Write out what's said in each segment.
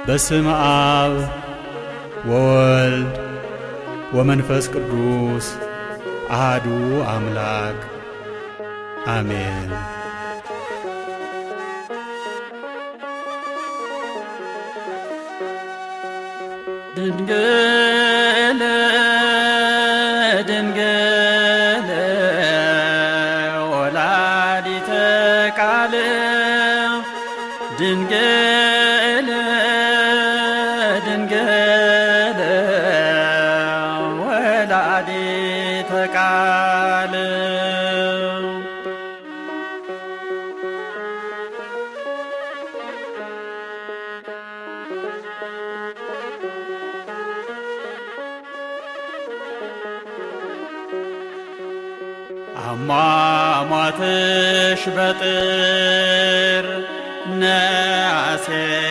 በስም አብ ወወልድ ወመንፈስ ቅዱስ አሃዱ አምላክ አሜን። ድንግል ድንግል ወላዲተ ቃል ድንግል ድንግል ወላዲተ ቃል አሟሟትሽ በጥር ነአሴ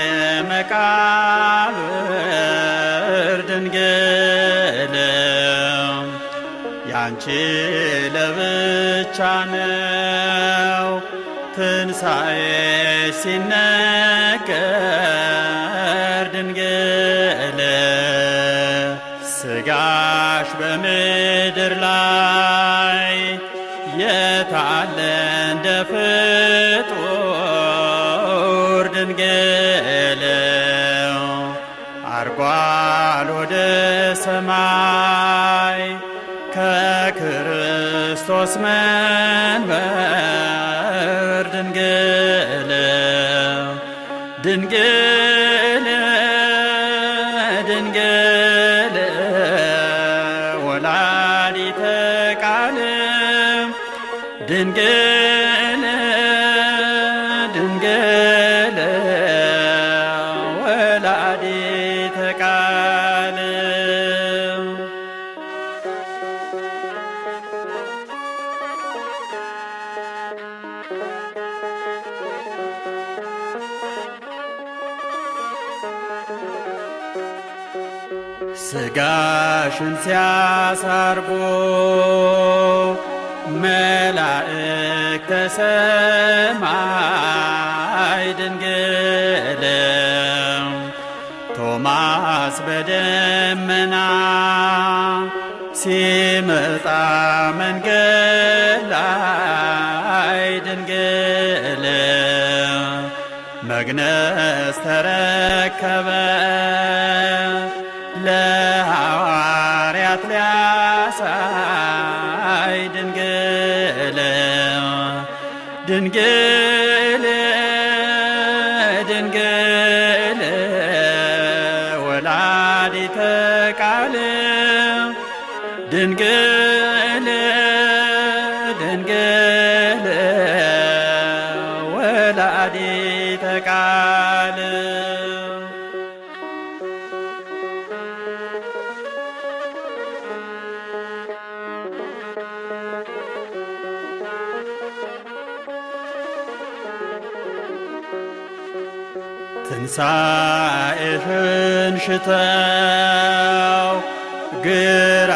መቃብር ድንግል ያንቺ ለብቻ ነው ትንሣኤ ሲነገር ድንግል ስጋሽ በምድር ላይ የታለ እንደ ፍጡር ድንግል አርጓል ወደ ሰማይ ከክርስቶስ መንበር ድንግል ድንግል ድንግል ወላዲተ ቃል ድንግል ድንግል ወላዲተ ቃል ስጋሽን ሲያሳርጎ መላእክተ ሰማይ ድንግል ቶማስ በደመና ሲመጣ መንገድ ላይ ድንግል መግነዝ ተረከበ ለሐዋርያት ሊያሳይ ድንግል ድንግል ድንግል ወላዲተ ቃል ድንግል ድንግል ወላዲተ ቃል ትንሣኤሽን ሽተው ግራ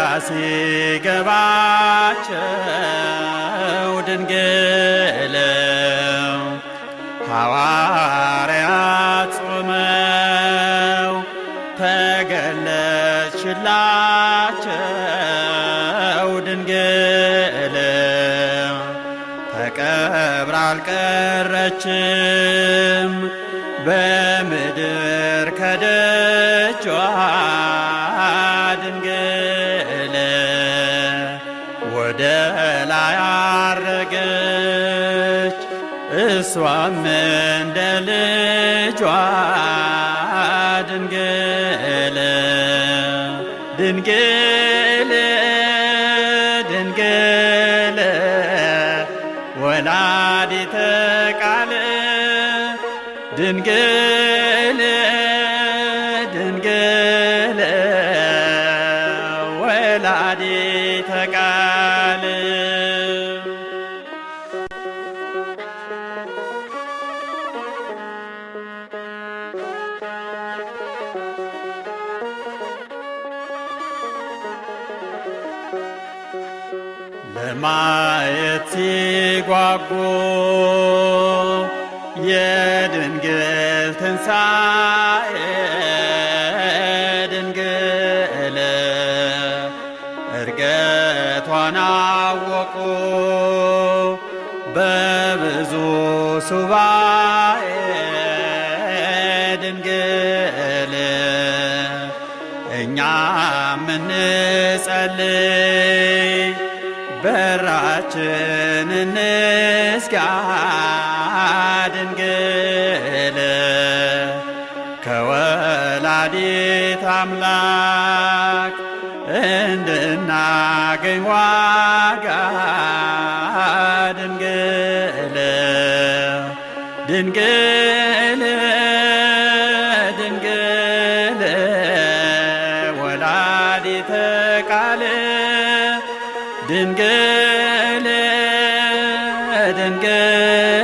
ሲገባቸው ድንግል ሐዋርያት ጾመው ተገለጽሽላቸው ድንግል ተቀብራ አልቀረችም በምድር ከደጇ ድንግል ወደ ላይ አረገች እሷም እንደ ልጇ ድንግል ድንግል ድንግል ወላዲተ ቃል ድንግል ድንግል ወላዲተ ቃል ለማየት ሲጓጉ የድንግል ትንሣኤ ድንግል እርገቷን አወቁ በብዙ ሱባኤ ድንግል እኛም እንጸልይ በራችን እንዝጋ ድንግል ከወላዲት አምላክ እንድናገኝ ዋጋ ድንግል ድንግል ድንግል ወላዲተ ቃል ድንግል ድንግል